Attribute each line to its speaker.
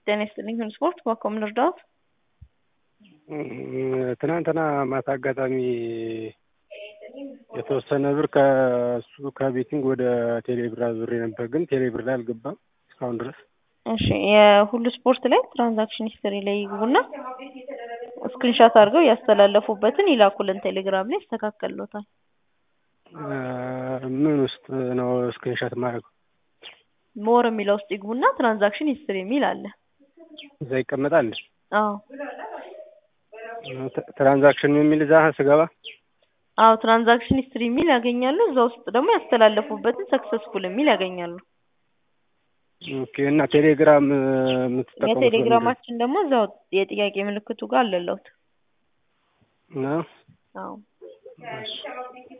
Speaker 1: ጤና ይስጥልኝ ሁሉ ስፖርት በኮም ልርዳዎት?
Speaker 2: ትናንትና ማታ አጋጣሚ የተወሰነ ብር ከሱ ከቤቲንግ ወደ ቴሌብር አዙሬ ነበር፣ ግን ቴሌብር ላይ አልገባም እስካሁን ድረስ።
Speaker 1: እሺ የሁሉ ስፖርት ላይ ትራንዛክሽን ሂስትሪ ላይ ይግቡና ስክሪንሻት አድርገው ያስተላለፉበትን ይላኩልን ቴሌግራም ላይ ይስተካከልሎታል።
Speaker 2: ምን ውስጥ ነው ስክሪንሻት ማድረግ?
Speaker 1: ሞር የሚለው ውስጥ ይግቡና ትራንዛክሽን ሂስትሪ የሚል አለ።
Speaker 2: እዛ ይቀመጣል።
Speaker 1: አዎ
Speaker 2: ትራንዛክሽን የሚል እዛ ስገባ
Speaker 1: አዎ ትራንዛክሽን ሂስትሪ የሚል ያገኛሉ። እዛ ውስጥ ደግሞ ያስተላለፉበትን ሰክሰስፉል የሚል ያገኛሉ።
Speaker 2: ኦኬ እና ቴሌግራም የምትጠቀሙት
Speaker 1: የቴሌግራማችን ደግሞ እዛው የጥያቄ ምልክቱ ጋር አለለውት።
Speaker 2: ነው?
Speaker 1: አዎ